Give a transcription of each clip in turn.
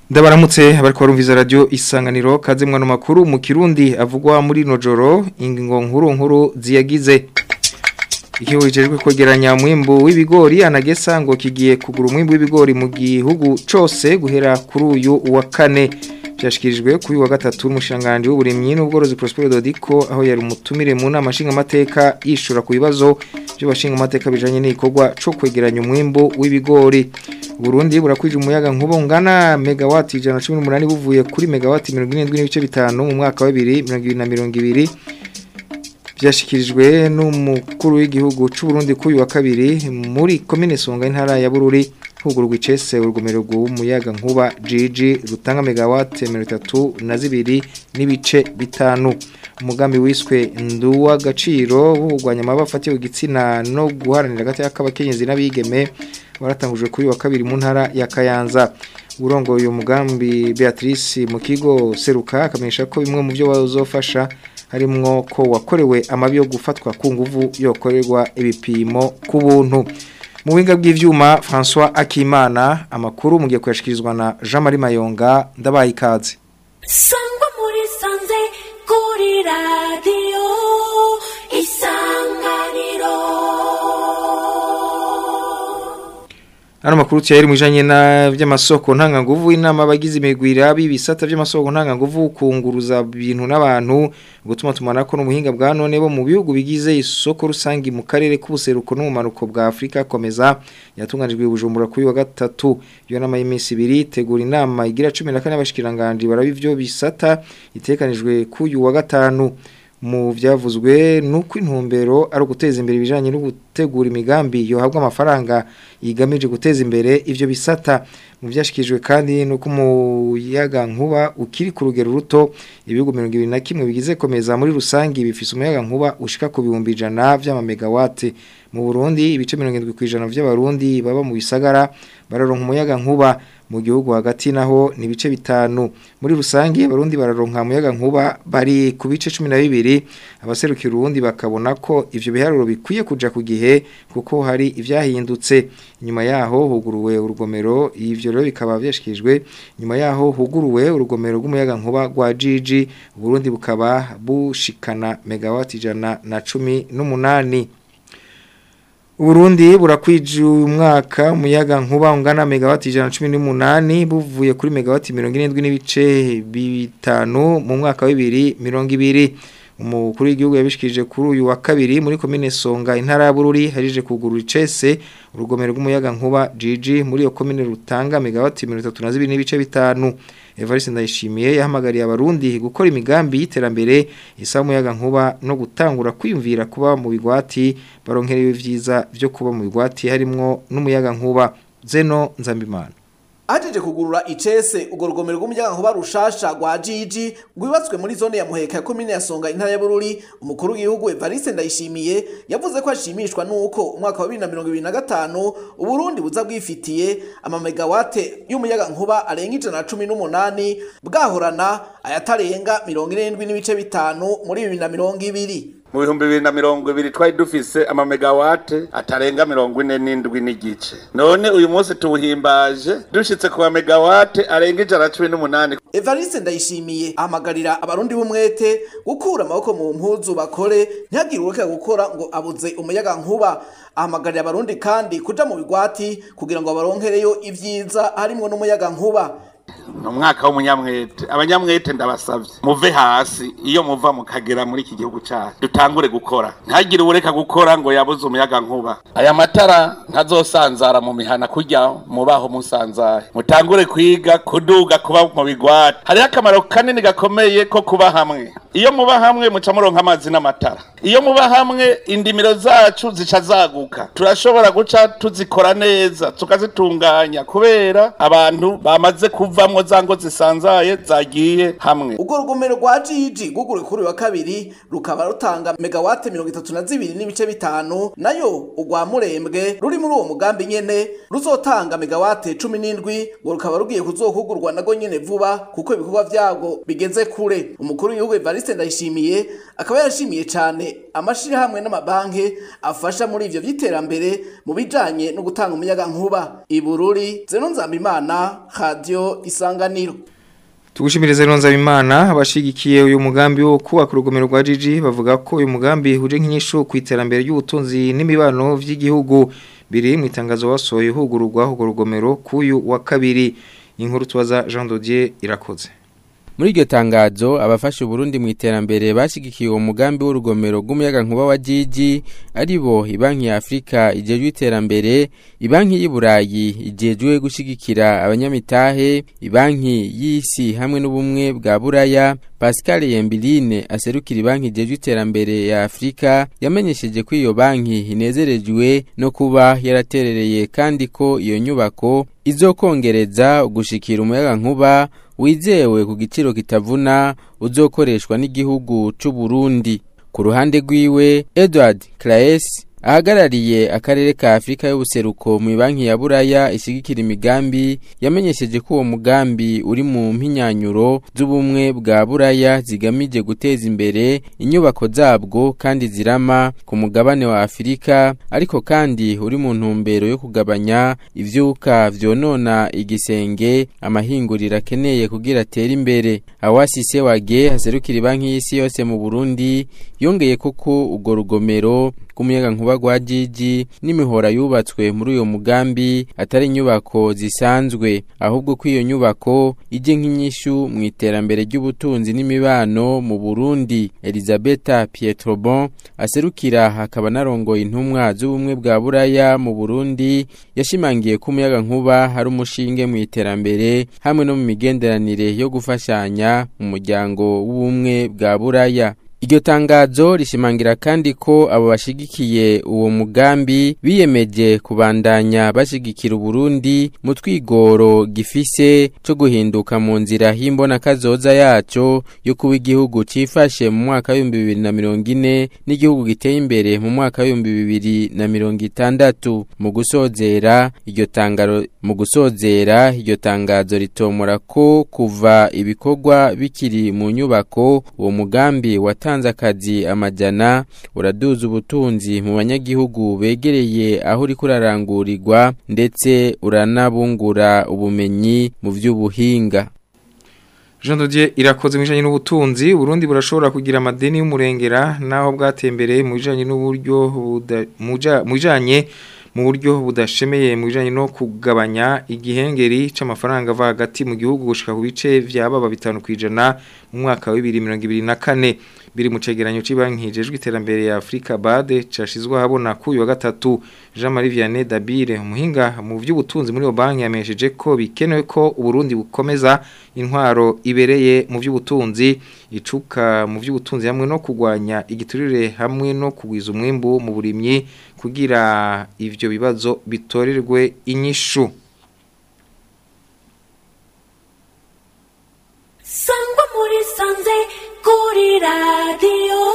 Ndabaramutse abariko barumviza radio isanganiro kaze mwana makuru mu Kirundi avugwa muri nojoro ingingo nkuru nkuru ziyagize Ikigo kijejwe kwegeranya umwimbu w'ibigori anagesa ngo kigiye kugura umwimbu w'ibigori mu gihugu cose guhera kuri uyu wa kane byashikirijwe kuri wa gatatu n'umushanganje w'uburimyi n'ubworozi Prosper Dodico aho yari umutumire mu nama nshinga mateka yishura ku bibazo byo bashinga mateka bijanye n'ikorwa cyo kwegeranya umwimbu w'ibigori Burundi burakwije umuyaga nkuba ungana megawati 118 buvuye kuri megawati 77.5 mu mwaka wa 2022 byashikirijwe n'umukuru w'igihugu c'u Burundi kuri wa kabiri muri commune Songa intara ya Bururi hugurwa icese urugomero rw'umuyaga nkuba GG rutanga megawati 32 n'ibice bitanu umugambi wiswe nduwa gaciro wugwanya amabafatiye igitsina no guharanira gati y'akabakenyezi n'abigeme waratangujwe kuri wa kabiri mu ntara ya Kayanza urongoye uyu mugambi Beatrice mu kigo seruka akamenyesha ko bimwe mu byo bazofasha harimwo ko wakorewe amabi yo gufatwa ku nguvu yokorerwa ibipimo ku buntu mu buhinga bw'ivyuma François Akimana amakuru mugiye kuyashikirizwa na Jean Marie Mayonga ndabaye ikaze sangwa muri sanze kuri radio isanganiro Ano makuru cyari mujanye na vy'amasoko ntanga nguvu inama abagize imigwira bibisata vy'amasoko ntanga nguvu kunguruza ibintu n'abantu gutuma tumanako n'umuhinga bwa none bo mu bihugu bigize isoko rusangi mu karere k'ubuseruko n'umanuko bwa Afrika komeza yatunganijwe bujumbura kuri wa gatatu iyo nama y'iminsi ibiri tegura inama igira 14 y'abashikiranganje barabivyo bisata itekanijwe kuyu wa gatanu mu byavuzwe nuko intumbero ari uguteza imbere ibijanye no gutegura imigambi yohabwa amafaranga yigamije guteza imbere ivyo bisata mu byashikijwe kandi nuko umuyaga nkuba ukiri ku rugero ruto ibihugu 21 bigize komeza muri rusangi bifise umuyaga nkuba ushika ku bihumbi ijana vy'amamegawati mu Burundi ibice 70% vy'abarundi baba mu bisagara bararonka umuyaga nkuba mu gihugu hagati naho ni bice bitanu muri rusangi abarundi bararonka umuyaga nkuba bari ku bice 12 abaserukira urundi bakabona ko ivyo biharuro bikwiye kuja ku gihe kuko hari ivyahindutse nyuma yaho huguruwe urugomero ivyo rero bikaba byashikijwe nyuma yaho huguruwe urugomero rw'umuyaga nkuba rwa GG Burundi bukaba bushikana megawati jana na cumi n'umunani Uburundi burakwije uyu mwaka umuyaga nkuba ungana megawati 118 buvuye kuri megawati 77 n'ibice bitanu mu mwaka wa 2020 umukuru w'igihugu yabishikije kuri uyu wa kabiri muri komine Songa intara ya Bururi harije kugurura icese urugomero rw'umuyaga nkuba GG muri iyo komine rutanga megawati 32 n'ibice bitanu Evariste Ndayishimiye yahamagariye abarundi gukora imigambi y'iterambere isa umuyaga nkuba no gutangura kwiyumvira kuba mu bigwati baronkerewe vyiza byo kuba mu bigwati harimwo n'umuyaga nkuba Zeno Nzambimana Ajeje kugurura icese ugo rugomero rw'umuyaga nkuba rushasha rwa GG rwibatswe muri zone ya Muheka ya komine ya Songa intara ya Bururi umukuru w'igihugu Evariste Ndayishimiye yavuze ko ashimishwa nuko umwaka wa 2025 Uburundi buza bwifitiye ama megawate y'umuyaga nkuba arenga ijana na cumi n'umunani bwahorana ayatarenga 47 n'ibice bitanu muri 2020 mu bihumbi bibiri na mirongo ibiri twari dufise amamegawate atarenga mirongo ine n'indwi n'igice none uyu munsi tuwuhimbaje dushitse ku mamegawate arenga ijana cumi n'umunani Evariste Ndayishimiye ahamagarira abarundi b'umwete gukura amaboko mu mpuzu bakore ntihagire ureka gukora ngo abuze umuyaga nkuba ahamagarira abarundi kandi kuja mu bigwati kugira ngo baronkereyo ivyiza harimwo n'umuyaga nkuba ni umwaka w'umunyamwete abanyamwete ndabasabye muve hasi iyo muva mukagera muri iki gihugu cyacu dutangure gukora ntagire ubureka gukora ngo yabuze umuyaga nkuba aya matara ntazosanzara mu mihana kujya mubaho musanzaye mutangure kwiga kuduga kuba mu bigwati hariho akamaro kanini gakomeye ko kuba hamwe iyo muba hamwe muca muronka amazi n'amatara iyo muba hamwe indimiro zacu zica zaguka turashobora guca tuzikora neza tukazitunganya kubera abantu bamaze kuvamwo za ngo zisanzaye zagiye hamwe urwo rugomero rwa GG gugure kuri uyu wa kabiri rukaba rutanga megawate mirongo itatu na zibiri n'ibice bitanu nayo urwa murembwe ruri muri uwo mugambi nyene ruzotanga megawate cumi n'indwi ngo rukaba rugiye kuzohugurwa nago nyene vuba kuko ibikorwa vyabwo bigeze kure umukuru w'igihugu Evariste Ndayishimiye akaba yarashimiye cane amashirahamwe n'amabanki afasha muri ivyo vy'iterambere mu bijanye no gutanga umuyaga nkuba ibururi zeno nzambimana radio isa isanganiro Tugushimirize ronza bimana abashigikiye uyu mugambi wo kubaka urugomero rwa Gigi bavuga ko uyu mugambi uje nk'inyishu ku iterambere ry'ubutunzi n'imibano vy'igihugu biri mu itangazo wasohoye hugururwa urwo rugomero kuyu wa kabiri inkuru tubaza Jean Dodier irakoze Muri iryo tangazo abafasha Burundi mu iterambere bashigikiye uwo mugambi w'urugomero rw'umuyaga nkuba wa Gigi aribo ibanki ya Afrika ijejwe iterambere ibanki y'I Burayi ijejwe gushigikira abanyamitahe ibanki y'isi hamwe n'ubumwe bwa Buraya Pascal Yembiline aserukira ibanki ijejwe iterambere ya Afrika yamenyesheje ko iyo banki inezerejwe no kuba yaraterereye kandi ko iyo nyubako izokongereza gushikira umuyaga nkuba wizewe ku giciro kitavuna uzokoreshwa n'igihugu c'u Burundi ku ruhande rwiwe Edward Claes ahagarariye akarere ka Afrika y'ubuseruko mu banki ya Buraya ishigikira imigambi yamenyesheje ko uwo mugambi uri mu mpinyanyuro z'ubumwe bwa Buraya zigamije guteza imbere inyubako zabwo kandi zirama ku mugabane wa Afrika ariko kandi uri mu ntumbero yo kugabanya ivyuka vyonona igisenge amahinguriro akeneye kugira atere imbere awasise wage haserukira banki y'isi yose mu Burundi yongeye koko urwo rugomero kumuyaga nkuba gwa Gigi n'imihora yubatswe muri uyo mugambi atari inyubako zisanzwe ahubwo ko iyo nyubako ije nk'inyishu mu iterambere ry'ubutunzi n'imibano mu Burundi Elisabetta Pietrobon aserukira hakaba narongoye intumwa z'ubumwe bwa Buraya mu Burundi yashimangiye ko umuyaga nkuba hari umushinge mu iterambere hamwe no mu migenderanire yo gufashanya mu muryango w'ubumwe bwa Buraya Iryo tangazo rishimangira kandi ko abo bashigikiye uwo mugambi biyemeje kubandanya bashigikira Burundi mu twigoro gifise cyo guhinduka mu nzira himbona kazoza yaco yo kuba igihugu cifashe mu mwaka wa 2040 n'igihugu giteye imbere mu mwaka wa 2060 mu gusozera iryo tangaro mu gusozera iryo tangazo ritomora ko kuva ibikorwa bikiri mu nyubako uwo mugambi watanze akazi amajana uraduza ubutunzi mu banyagihugu begereye aho uri kurarangurirwa ndetse uranabungura ubumenyi mu by'ubuhinga Jean Dodier irakoze mu bijanye n'ubutunzi Burundi burashobora kugira amadeni y'umurengera naho bwatembereye mu bijanye n'uburyo mu bijanye mu buryo budashemeye mu bijanye no kugabanya igihengeri c'amafaranga ava hagati mu gihugu gushika ku bice vya baba bitanu kwijana mu mwaka wa 2024 biri mu cegeranyo cy'ibanki hijejwe iterambere ya Afrika BAD cashizwe habona ku uyu wa gatatu Jean Marie Vianney Dabire umuhinga mu by'ubutunzi muri iyo banki yamesheje ko bikenewe ko Uburundi bukomeza intwaro ibereye mu by'ubutunzi icuka mu by'ubutunzi hamwe no kugwanya igiturire hamwe no kugwiza umwimbu mu burimyi kugira ivyo bibazo bitorerwe inyishu sangwa muri sanze kuri radiyo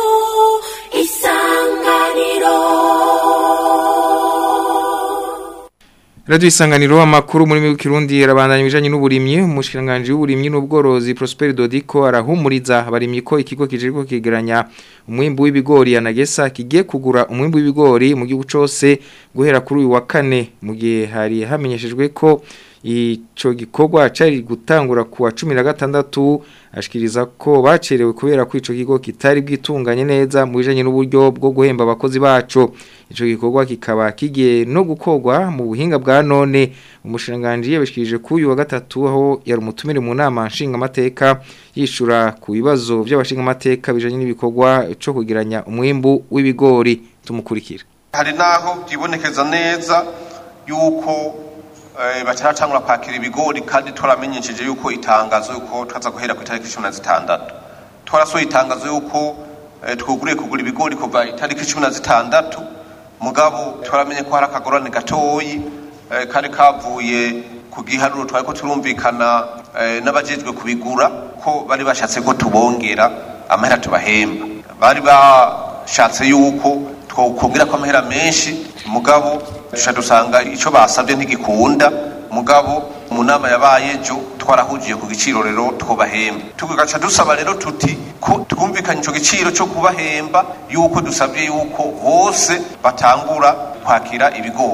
isanganiro Radio isanganiro amakuru muri mwe kirundi yarabandanya bijanye n'uburimyi umushikiranganje w'uburimyi n'ubworozi Prosper Dodico arahumuriza abarimyi ko ikigo kijiriko kigeranya umwimbu w'ibigori yanagesa kigiye kugura umwimbu w'ibigori mu gihugu cose guhera kuri uyu wa kane mu gihe hari hamenyeshejwe ko ico gikorwa cari gutangura kuwa 16 ashikiriza ko bacerewe kubera ko ico kigo kitari bwitunganye neza mu bijanye n'uburyo bwo guhemba abakozi baco ico gikorwa kikaba kigiye no gukorwa mu buhinga bwa none umushinganje yabishikirije ku uyu wa gatatu aho yari umutumire mu nama nshinga amateka yishura ku bibazo by'abashinga amateka bijanye n'ibikorwa cyo kugiranya umwimbu w'ibigori tumukurikira hari naho byibonekeza neza yuko bacaratangura kwakira ibigori kandi twaramenyesheje yuko itangazo yuko twaza guhera ku itariki cumi na zitandatu twarasohoye itangazo yuko twuguriye kugura ibigori kuva itariki cumi na zitandatu mugabo twaramenye ko hari akagorane gatoyi kari kavuye ku giharuro twari ko turumvikana n'abajejwe kubigura ko bari bashatse ko tubongera amahera tubahemba bari bashatse yuko twokongera ko amahera menshi mugabo dushaka dusanga icyo basabye ntigikunda mugabo mu nama yabaye ejo twarahugiye ku giciro rero twubahemba tugaca dusaba rero tuti ko twumvikanye icyo giciro cyo kubahemba yuko dusabye yuko hose batangura kwakira ibigori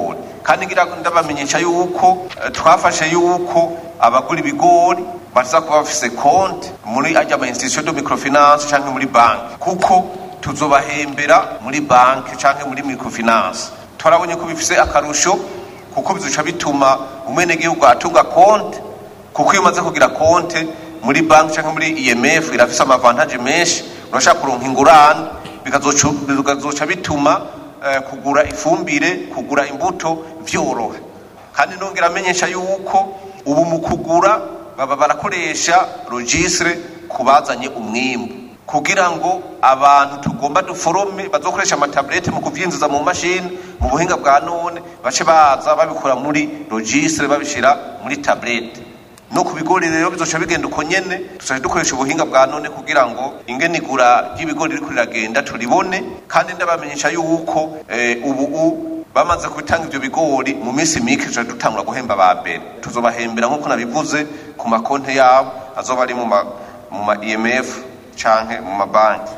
kandi ngira ndabamenyesha yuko eh, twafashe yuko abagura ibigori baza kuba bafise konti muri ajya ama institution de microfinance canke muri banki kuko tuzobahembera muri banki canke muri microfinance twarabonye ko bifise akarusho kuko bizoca bituma umwenegihugu atunga konti kuko iyo umaze kugira konti muri banki cyangwa muri IMF irafise amavantaje menshi urashaka kuronka ingurane bikazoca bikazoca bituma eh, kugura ifumbire kugura imbuto vyoroha kandi nongera amenyesha yuko ubu mu kugura baba barakoresha registre kubazanye umwimbu kugira ngo abantu tugomba duforome bazokoresha amatablete mu kuvyinjiza mu mashini mu buhinga bwa none bace baza babikora muri registre babishira muri tablete no ku bigori rero bizoca bigenda uko nyene tuzaje dukoresha ubuhinga bwa none kugira ngo ingene igura ry'ibigori riko riragenda turibone kandi ndabamenyesha yuko eh, ubu u bamaze kubitanga ivyo bigori mu minsi mike tuzaje dutangura guhemba ba mbere tuzobahembera nk'uko nabivuze ku makonte yabo azoba ari mu ma, mu ma IMF canke mu mabanki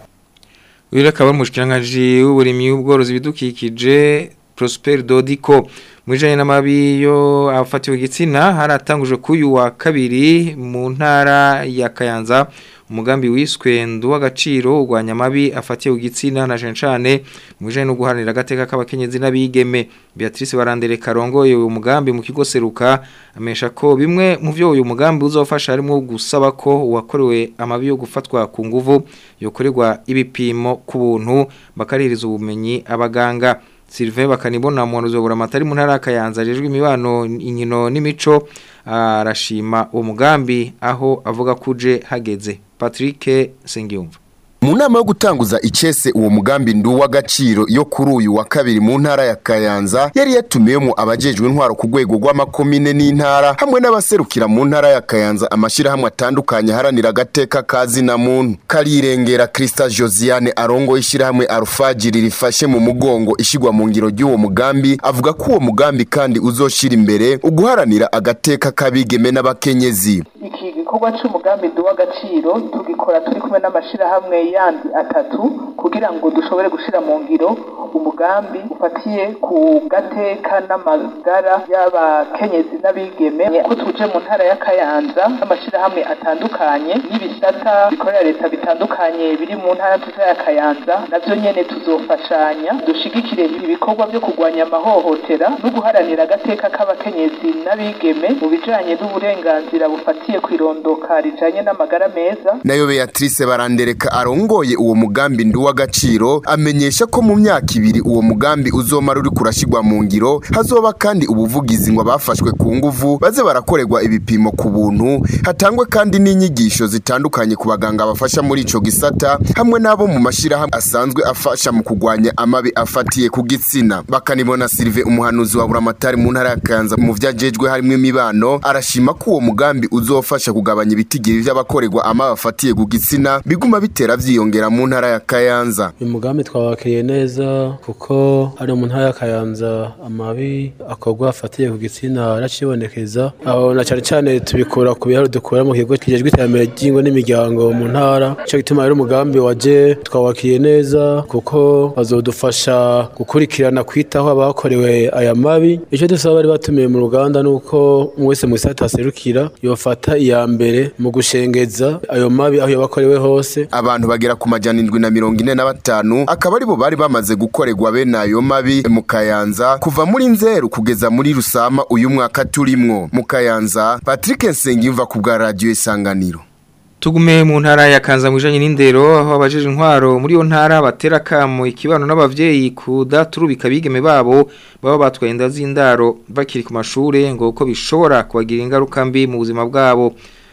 uyu akaba ari umushikiranganji w'uburimyi w'ubworozi bidukikije Prosper Dodiko mwijanye n'amabi yo afatiwe igitsina haratanguje kuyu wa kabiri mu ntara ya Kayanza umugambi wiswe ndu w'agaciro urwanya amabi afatiwe igitsina na jencane mwijanye no guharanira agateka k'abakenyezi n'abigeme Beatrice Barandere Karongoye uyu mugambi mu kigo seruka amesha ko bimwe mu byo uyu mugambi uzofasha harimo gusaba ko uwakorewe amabi yo gufatwa ku nguvu yokorerwa ibipimo ku buntu bakaririza ubumenyi abaganga Sylvain bakanibona mu nzobora amatari mu ntara kayanza ajejwe imibano inkino n'imico arashima uwo mugambi aho avuga kuje hageze Patrick Sengiyumva mu nama yo gutanguza icese uwo mugambi ndu w'agaciro yo kuri uyu wa kabiri mu ntara ya Kayanza yari yatumiyemo abajejwe intwaro ku rwego rw'amakomine n'intara hamwe n'abaserukira mu ntara ya Kayanza amashirahamwe atandukanye haranira agateka kazi na muntu karirengera Krista Josiane arongo ishirahamwe Arufagiri rifashe mu mugongo ishigwa mu ngiro ry'uwo mugambi avuga ko uwo mugambi kandi uzoshira imbere uguharanira agateka kabigeme n'abakenyezi iki gikorwa cy'umugambi duha agaciro tugikora turi kumwe n'amashyirahamwe yandi atatu kugira ngo dushobore gushyira mu ngiro umugambi ufatiye ku gateka n'amagara y'abakenyezi n'abigeme ko tuje mu ntara ya kayanza n'amashyirahamwe atandukanye n'ibisata bikorera leta bitandukanye biri mu ntara nziza ya kayanza nabyo nyine tuzofashanya dushigikire ibikorwa byo kurwanya amahohotera no guharanira agateka k'abakenyezi n'abigeme mu bijanye n'uburenganzira bufatiye ku irondoka rijanye n'amagara meza nayo Beatrice barandereka arongoye uwo mugambi ndu w'agaciro amenyesha ko mu myaka ibiri uwo mugambi uzomara uri kurashigwa mu ngiro hazoba kandi ubuvugizi ngo abafashwe ku nguvu baze barakorerwa ibipimo ku buntu hatangwe kandi n'inyigisho zitandukanye ku baganga bafasha muri ico gisata hamwe n'abo mu mashirahamwe asanzwe afasha mu kugwanya amabi afatiye ku gitsina bakanibona Sylvain umuhanuzi wa Buramatari mu ntara ya Kayanza mu vyajejwe harimo imibano arashima ko uwo mugambi uzofasha kugabanya ibitigiri vy'abakorerwa amabi afatiye ku gitsina biguma bitera vyiyongera mu ntara ya Kayanza uyu mugambi twawakiriye neza kuko hano mu ntara ya Kayanza amabi akorwa afatiye ku gitsina aracibonekeza aho na cyane cyane tubikura ku biharo dukura mu kigo kijejwe iterambere ry'ingo n'imiryango mu ntara cyo gituma rero umugambi waje twawakiriye neza kuko bazodufasha gukurikirana kwitaho abakorewe aya mabi icyo dusaba bari batumiye mu ruganda nuko umwe wese mu gisata aserukira yofata iya mbere mu gushengeza ayo mabi aho yabakorewe hose abantu bagera ku majana indwi na mirongo ine na batanu akaba aribo bari bamaze gukorerwa bene ayo mabi mu kayanza kuva muri nzeru kugeza muri rusama uyu mwaka turimwo mu kayanza patrick nsengiyumva ku bwa radiyo isanganiro Tugume mu ntara ya Kanza mwijanye n'indero aho abajeje intwaro muri yo ntara batera kamo ikibano n'abavyeyi kudaturubika bigeme babo baba batwaye inda z'indaro bakiri ku mashure ngo uko bishobora kubagira ingaruka mbi mu buzima bwabo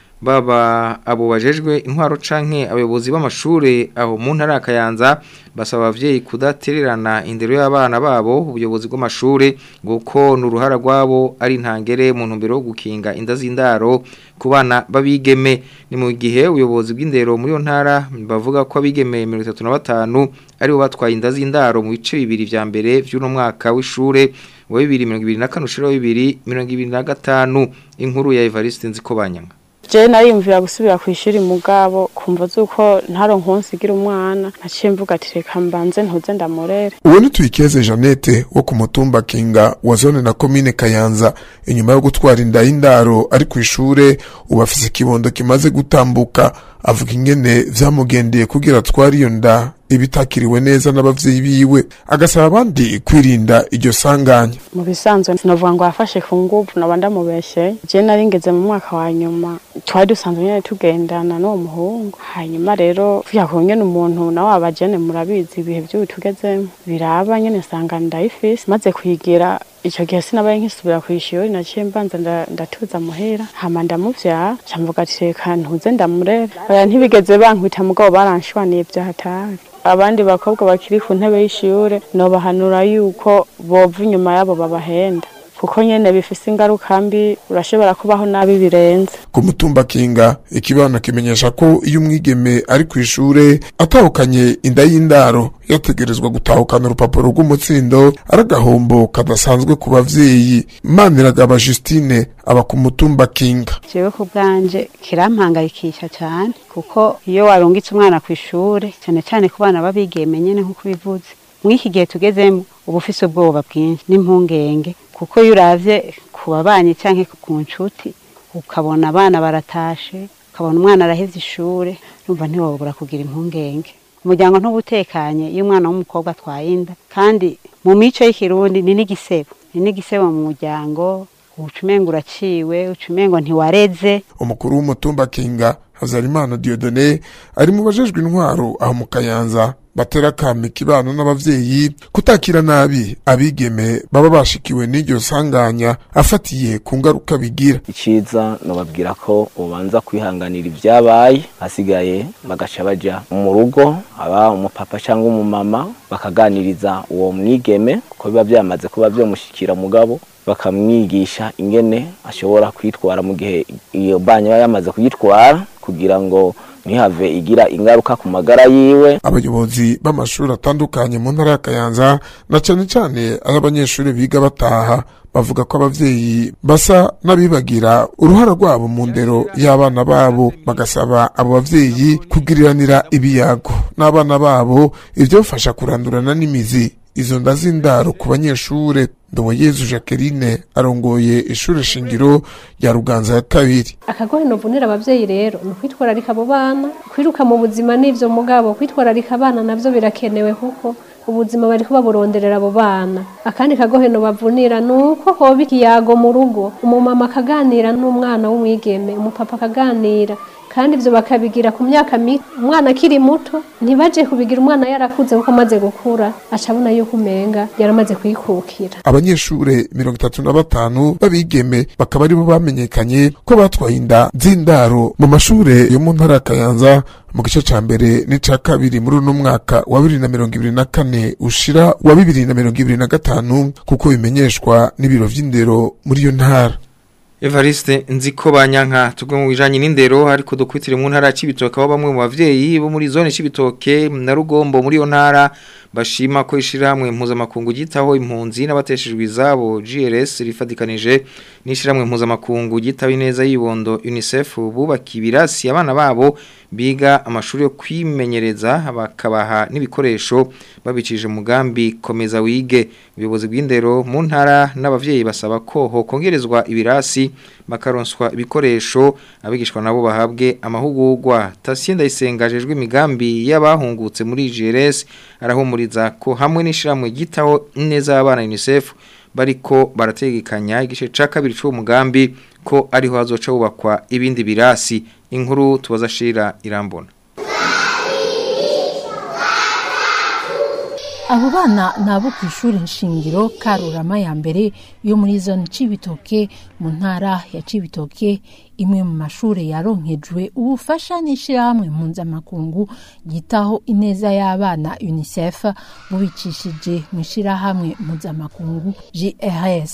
baba abo bajejwe intwaro canke abayobozi b'amashure aho mu ntara ya Kayanza basaba abavyeyi kudatererana indero y'abana babo ubuyobozi bw'amashure ngo ko n'uruhara rwabo ari ntangere mu ntumbero yo gukinga inda z'indaro ku bana babigeme ni mu gihe ubuyobozi bw'indero muri yo ntara bavuga ko abigeme 35 aribo batwaye inda z'indaro mu bice bibiri vya mbere vy'uno mwaka w'ishure wa 2024 ushira wa 2025 inkuru ya Evariste Nzikobanyanga je nariyumvira gusubira ku ishuri mugabo kumva zuko ntaronka uwunsigira umwana naciye mvuga ati reka mbanze ntuze ndamurere uwo ni tuyikeze jeannette wo ku mutumba kinga wa zone na komine kayanza inyuma yo gutwara inda y'indaro ari ku ishure ubu afise ikibondo kimaze gutambuka avuga ingene vyamugendeye kugira atware iyo nda ibitakiriwe neza n'abavyeyi biwe agasaba abandi kwirinda iryo sanganya mu bisanzwe sinovuga ngo yafashe ku nguvu noba ndamubeshye je nari ngeze mu mwaka wa nyuma twari dusanzwe nyene tugendana n'uwo muhungu hanyuma rero tuya ku ngene umuntu nawe abajene murabizi ibihe vy'ubu tugezemo biraba nyene nsanga ndayifise maze kuyigira ico gihe sinabaye nkisubira ku ishuri naciye mbanza nda- ndatuza muhira hama ndamuvyara ca mvuga ati reka ntuze ndamurere oya ntibigeze bankubita mugabo baranshwaniye vyahatari abandi bakobwa bakiri ku ntebe y'ishure nobahanura yuko bova inyuma yabo babahenda kuko nyene bifise ingaruka mbi urashobora kubaho nabi birenze ku mutumba kinga ikibana kimenyesha ko iyo umwigeme ari ku ishure atahukanye inda y'indaro yategerezwa gutahukana urupapuro rw'umutsindo ari agahombo kadasanzwe ku bavyeyi maniragaba justine aba ku mutumba kinga jewe ku bwanje kirampangayikisha cyane kuko iyo warungitse umwana ku ishure cyane cyane ku bana babigeme nyene nk'uko bivuze mw'iki gihe tugezemo uba ufise ubwoba bwinshi n'impungenge kuko iyo uravye ku babanyi canke ku nshuti ukabona abana baratashe ukabona umwana arahevye ishure urumva ntiwobura kugira impungenge umuryango ntubutekanye iyo umwana w'umukobwa atwaye inda kandi mu mico y'ikirundi ni n'igisebo ni n'igisebo mu muryango ucumengo uraciwe ucumengo ntiwareze umukuru w'umutumba kinga hazarimana diodone ari mu bajejwe intwaro aho mu kayanza batera akamo ikibano n'abavyeyi kutakira nabi abigeme baba bashikiwe n'iryo sanganya afatiye ku ngaruka bigira iciza nobabwira ko ubanza kwihanganira ibyabaye hasigaye bagaca baja mu rugo aba umupapa cyangwa umumama bakaganiriza uwo mwigeme kuko biba byamaze kuba byomushikira mugabo bakamwigisha ingene ashobora kwitwara mu gihe iyo banyo yaba yamaze kuyitwara kugira ngo ntihave igira ingaruka ku magara yiwe abayobozi b'amashuri atandukanye mu ntara ya kayanza na cane cane ay'abanyeshuri biga bataha bavuga ko abavyeyi basa n'abibagira uruhara rwabo mu ndero y'abana babo bagasaba abo bavyeyi kugiriranira ibiyago n'abana babo ivyofasha kurandurana n'imizi izo nda z'indaro ku banyeshure ndoboyezu jacqueline arongoye ishure shingiro rya ruganza ya kabiri akagohe novunira abavyeyi rero ni ukwitwararika abo bana kwiruka mu buzima n'ivyo mugabo kwitwararika abana navyo birakenewe kuko ubuzima bariko baburonderera abo bana akandi kagohe nobavunira ni uko hoba ikiyago mu rugo umumama akaganira n'umwana w'umwigeme umupapa akaganira kandi ivyo bakabigira ku myaka mito umwana akiri muto ntibaje kubigira umwana yarakuze kuko amaze gukura aca abona yuko umenga yaramaze kwikukira abanyeshure mirongo itatu na batanu b'abigeme bakaba aribo bamenyekanye ko batwaye inda z'indaro mu mashure yo mu ntara ya kayanza mu gice ca mbere n'ica kabiri muri uno mwaka wa bibiri na mirongo ibiri na kane ushira wa bibiri na mirongo ibiri na gatanu kuko bimenyeshwa n'ibiro vy'indero muri iyo ntara Evariste nziko banyanka tugwe mu bijanye n'indero ariko dukwitire mu ntara y'Ibitoke aho bamwe mu bavyeyi bo muri zone y'Ibitoke na Rugombo muri yo ntara bashima ko ishiramwe mpuzamakungu gitaho impunzi n'abateshejwe izabo GRS rifadikanije n'ishiramwe mpuzamakungu gitaho ineza yibondo UNICEF bubaka ibirasi abana babo biga amashuri yo kwimenyereza bakabaha n'ibikoresho babicije mugambi komeza wige ubuyobozi bw'indero mu ntara n'abavyeyi basaba ko hokongerezwa ibirasi bakaronswa ibikoresho abigishwa nabo bahabwe amahugurwa Tasienda isengajejwe imigambi y'abahungutse muri GRS arahumuriza ko hamwe n'ishiramwe gitaho neza y'abana UNICEF bariko barategekanya igice ca kabiri c'uwo mugambi ko ariho hazoca hubakwa ibindi birasi inkuru tubaza shira irambona abo bana ni abo ku ishuri nshingiro karurama ya mbere yo muri zone cibitoke mu ntara ya cibitoke imwe mu mashuri yaronkejwe ubufasha n'ishyirahamwe mpuzamakungu ryitaho ineza y'abana unicef bubicishije mu ishyirahamwe mpuzamakungu grs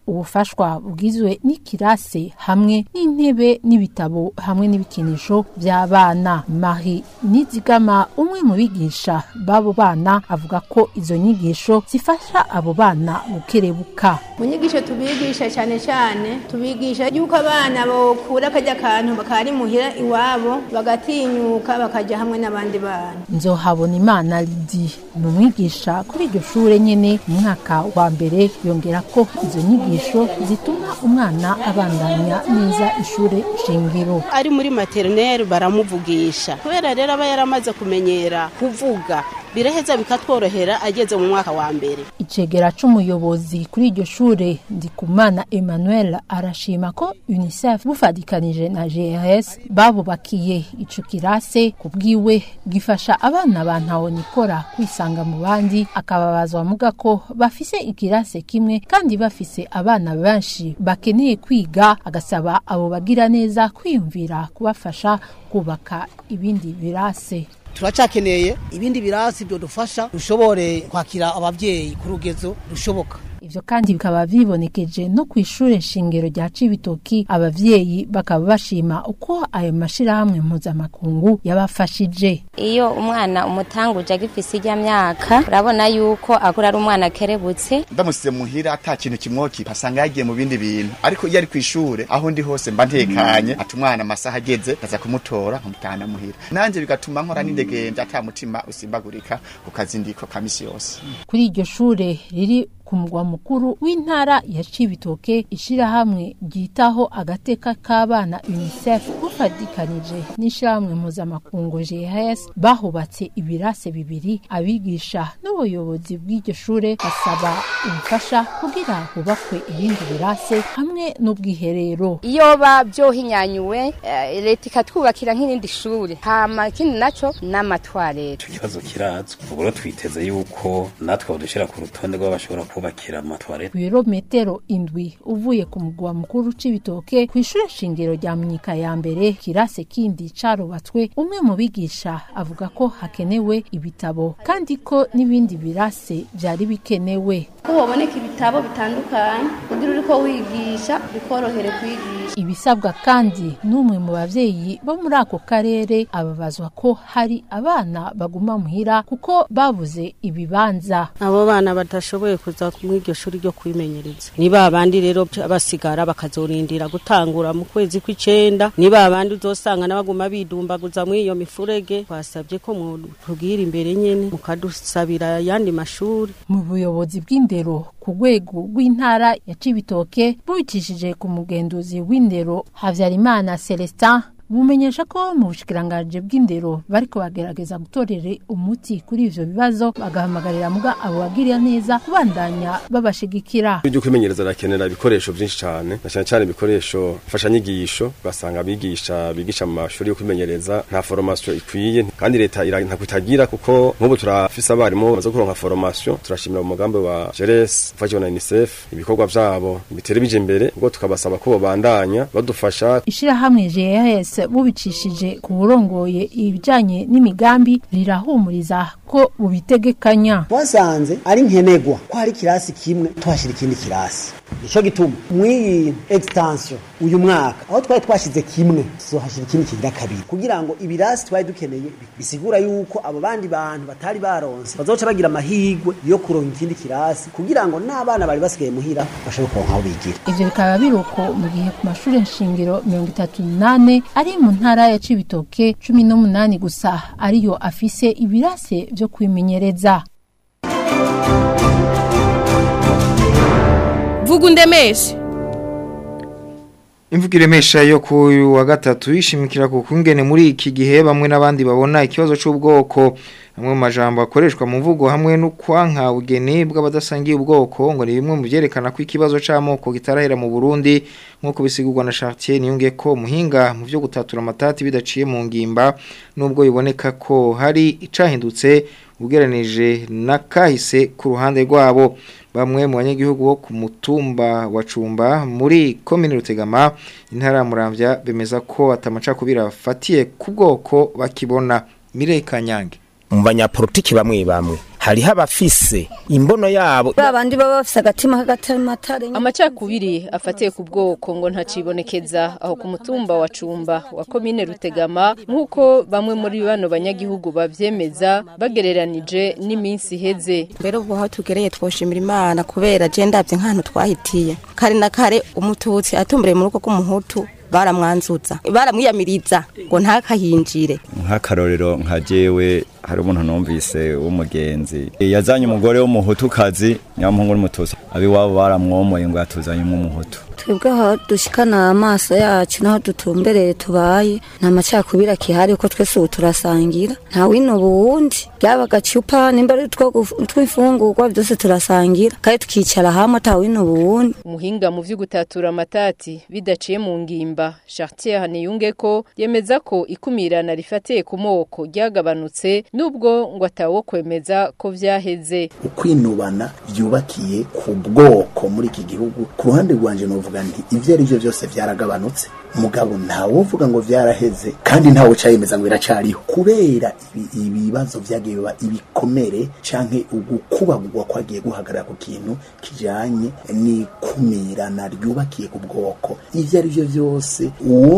ubufashwa bugizwe n'ikirase hamwe n'intebe n'ibitabo hamwe n'ibikinisho by'abana Marie Nizigama umwe mu bigisha b'abo bana avuga ko izo nyigisho zifasha abo bana gukerebuka mu nyigisho tubigisha cyane cyane tubigisha yuko abana bokura akajya akantu bakari muhira iwabo bagatinyuka bakajya hamwe n'abandi bana nzohabona imana Lydie ni umwigisha kuri iryo shure nyene mu mwaka wa mbere yongera ko izo nyigisho zituma umwana abandanya neza ishure shingiro ari muri materineri baramuvugisha kubera rero aba yaramaze kumenyera kuvuga biraheza bikatworohera ageze mu mwaka wa mbere icegera c'umuyobozi kuri iryo shure ndikumana emmanuel arashima ko unicef bufadikanije na grs babubakiye ico kirase ku bwiwe gifasha abana ba ntawonikora kwisanga mu bandi akababazwa muga ko bafise ikirase kimwe kandi bafise abana benshi bakeneye kwiga agasaba abo bagira neza kwiyumvira kubafasha kubaka ibindi birase turacakeneye ibindi birasi byo dufasha dushobore kwakira abavyeyi ku rugezo rushoboka ivyo kandi bikaba bibonekeje no ku ishure shingiro rya Cibitoki abavyeyi bakaba bashima uko ayo mashirahamwe mpuzamakungu yabafashije iyo umwana umutanguje agifise ijya myaka urabona yuko akura ari umwana akerebutse ndamusize muhira ata kintu kimwokipa asanga yagiye mu bindi bintu ariko iyo ari ku ishure aho ndi hose mba ntekanye ati umwana amasaha ageze aza kumutora nkamutahana muhira nanje bigatuma nkora n'indegende ata mutima usimbagurika ku kazindiko ka misi yose kuri iryo shure riri ku mugwa mukuru w'intara ya Cibitoke ishirahamwe ryitaho agateka k'abana UNICEF bufadikanije n'ishirahamwe mpuzamakungu GHS bahubatse ibirase bibiri abigisha n'ubuyobozi bw'iryo shure basaba ubufasha kugira hubakwe ibindi birase hamwe n'ubwiherero iyo bavyohinyanyuwe eh, leta ikatwubakira nk'irindi shure hama ikindi naco n'amatwarete ikibazo kirazwi ubu rero twiteze yuko natwe badushira ku rutonde rw'abashobora kubakira amatwarete ibirometero indwi uvuye ku mugwa mukuru c'ibitoke ku ishure shingiro rya munyika ya mbere kirase kindi carubatswe umwe mu bigisha avuga ko hakenewe ibitabo kandi ko n'ibindi birase vyari bikenewe ko baboneka ibitabo bitandukanye kugira uriko wigisha bikorohere kwigisha ibisabwa kandi n'umwe mu bavyeyi bo muri ako karere ababazwa ko hari abana baguma muhira kuko babuze ibibanza abo bana badashoboye kuza muri iryo shuri ryo kwimenyereza ni ba bandi rero basigara bakazorindira gutangura mu kwezi kw'icenda ni ba bandi uzosanga n'abaguma bidumbaguza muri iyo mifurege twasabye ko mutubwira imbere nyene mukadusabira ayandi mashuri mu buyobozi bw'indero ku rwego rw'intara ya Cibitoke bubicishije ku mugenduzi w'indero Havyarimana Celestin bumenyesha ko mu bushikiranganje bw'indero bariko bagerageza gutorera umuti kuri ivyo bibazo bagahamagarira muga abo bagirira neza kubandanya babashigikira ibyo kwimenyereza rakenera ibikoresho byinshi cyane na cyane cyane ibikoresho mfashanyigisho basanga abigisha bigisha mu mashuri yo kwimenyereza nta formation ikwiye kandi leta ntakutagira kuko nk'ubu turafise abarimu bamaze kuronka formation turashimira umugambi wa Jeres ufashijwe na UNICEF ibikorwa vyabo bitere bije imbere ubwo tukabasaba ko babandanya badufasha ishirahamwe JS bubicishije ku burongoye ibijanye n'imigambi rirahumuriza ko bubitegekanya wasanze ari nkenegwa ko hari kirasi kimwe tuhashira ikindi kirasi nico gituma mw'iyi extension uyu mwaka aho twari twashize kimwe tuzohashira ikindi kigira kabiri kugira ngo ibirasi twari dukeneye bisigura yuko abo bandi bantu batari baronse bazoca bagira amahigwe yo kuronka ikindi kirasi kugira ngo n'abana bari basigaye muhira bashobore kuronka aho bigira ivyo bikaba biruko mu gihe ku mashuri nshingiro mirongo itatu n'ane ari mu ntara ya Cibitoke cumi n'umunani gusa ariyo afise ibirase vyo kwimenyereza vuga undemeshe imvugo iremesha yo ku wa gatatu yishimikira ku kungene muri iki gihe bamwe n'abandi babona ikibazo c'ubwoko amwe mu majambo akoreshwa mu mvugo hamwe no kwanka ubugeni bw'abadasangiye ubwoko ngo ni bimwe mu byerekana ko ikibazo c'amoko kitarahera mu Burundi nk'uko bisigurwa na Chartier niyunge ko muhinga mu byo gutatura amatati bidaciye mu ngimba nubwo biboneka ko hari icahindutse ugereranije na kahise ku ruhande rwabo bamwe mu banyagihugu bo ku mutumba wa Cumba muri komine Rutegama intara ya Muramvya bemeza ko atamacakubira afatiye ku bwoko bakibona Mireye Kanyange mu banyapolitiki bamwe bamwe hariho abafise imbono yabo babandi baba bafise agatima k'agatamatare amacakubiri afatiye ku bwoko ngo ntacibonekeza aho ku mutumba wa cumba wa komine rutegama nk'uko bamwe muri bano banyagihugu bavyemeza bagereranije n'iminsi iheze mbere ubu aho tugereye twoshimira imana kubera je ndavye nk'ahantu twahitiye kare na kare umututsi atumbereye mu rugo rw'umuhutu baramwanzuza baramwiyamiriza ngo ntakahinjire nk'akarorero nka jewe hari umuntu numvise w'umugenzi yazanye umugore w'umuhutukazi nyamuhungu n'umutusi abiwabo baramwomoye ngo yatuzanyemo umuhutu twebwe aho dushikana amaso yacu n'aho dutumbereye tubaye nta macakubiri akihari kuko twese ubu turasangira nta wino ubuwundi byaba agacupa nimba ari tw'imfungurwa byose turasangira kandi tukicara hamwe ata wino ubuwundi umuhinga mu vy'ugutatura amatati bidaciye mu ngimba Chartier Haniyunge ko yemeza ko ikumirana rifatiye ku moko ryagabanutse nubwo ngo atawo kwemeza ko vyaheze ukwinubana byubakiye ku bwoko muri iki gihugu ku ruhande rwanje novuga nti ivyo ari byo byose vyaragabanutse mugabo ntawovuga ngo vyaraheze kandi ntawe cayemeza ngo biracariho kubera ibibazo vyagiye biba ibikomere canke ugukubagurwa kwagiye guhagarara ku kintu kijanye n'ikumirana ryubakiye ku bwoko ivyo ari byo byose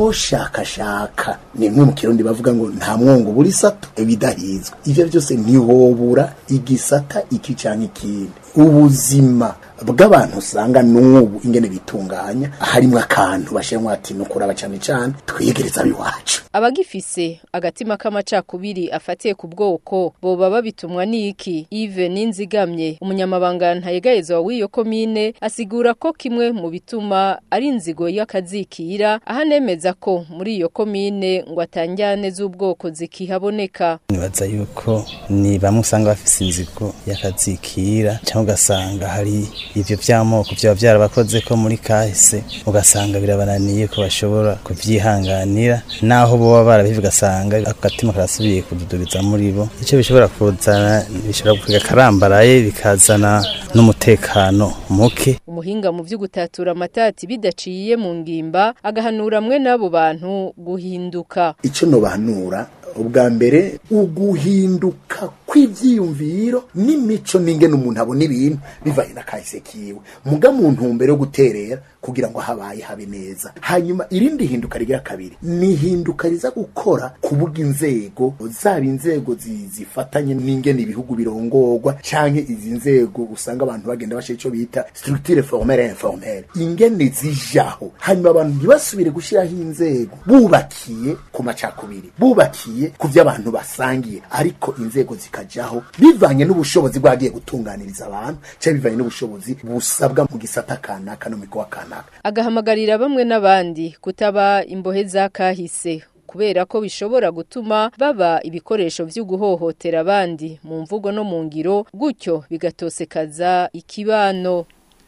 uwoshakashaka ni mwe mu kirundi bavuga ngo nta mwongo buri sato ibidahizwe ivyo byose ntihobura igisata iki canke ikindi ubuzima bw'abantu usanga n'ubu ingene bitunganya harimo akantu bashyiramo ati no kuraba cyane cyane twiyegereza abiwacu abagifise agatima k'amacakubiri afatiye ku bwoko boba babitumwa n'iki Yves Ninzigamye umunyamabanga ntayegayezwa w'iyo komine asigura ko kimwe mu bituma ari inzigo y'akazikira ahanemeza ko muri iyo komine ngo atanjyane z'ubwoko zikihaboneka nibaza yuko ni bamwe usanga bafise inzigo y'akazikira cyangwa ugasanga hari ivyo vy'amoko vyaba vyarabakoze ko muri kahise ugasanga birabananiye ko bashobora kuvyihanganira naho boba barabivuga ugasanga agatima karasubiye kududubiza muri bo icyo bishobora kuzana bishobora kuvuga karambaraye bikazana n'umutekano muke umuhinga mu vy'ugutatura amatati bidaciye mu ngimba agahanura mwe n'abo bantu guhinduka icyo nobahanura ubwa mbere uguhinduka kw'ivyiyumviro n'imico n'ingene umuntu abona ibintu bivanye na kahise kiwe muga mu ntumbero yo guterera kugira ngo habaye habe neza hanyuma irindi hinduka rigira kabiri ni hinduka riza gukora kubuga inzego zaba inzego zifatanye n'ingene ibihugu birongorwa canke izi nzego usanga abantu bagenda bashira ico bita structure formelle informelle ingene zijaho hanyuma abantu ntibasubire gushiraho inzego bubakiye ku macakubiri bubakiye ku vyo abantu basangiye ariko inzego zikajaho bivanye n'ubushobozi bwagiye gutunganiriza abantu canke bivanye n'ubushobozi busabwa mu gisata kanaka no mu mikowa kanaka agahamagarira bamwe n'abandi kutaba imbohe za kahise kubera ko bishobora gutuma baba ibikoresho vyo guhohotera abandi mu mvugo no mu ngiro gutyo bigatosekaza ikibano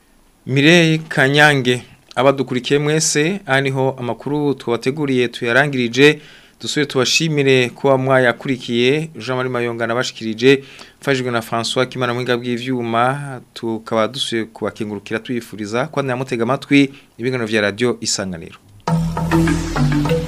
Mireye Kanyange abadukurikiye mwese aniho amakuru twabateguriye tuyarangirije dusuye tubashimire kuba mwayakurikiye Jean Marie Mayonga nabashikirije mfashijwe na François Kimana mwinga bw'ivyuma tukaba dusuye kubakengurukira tuyifuriza kwa namutega amatwi ibingano vya radio isanganiro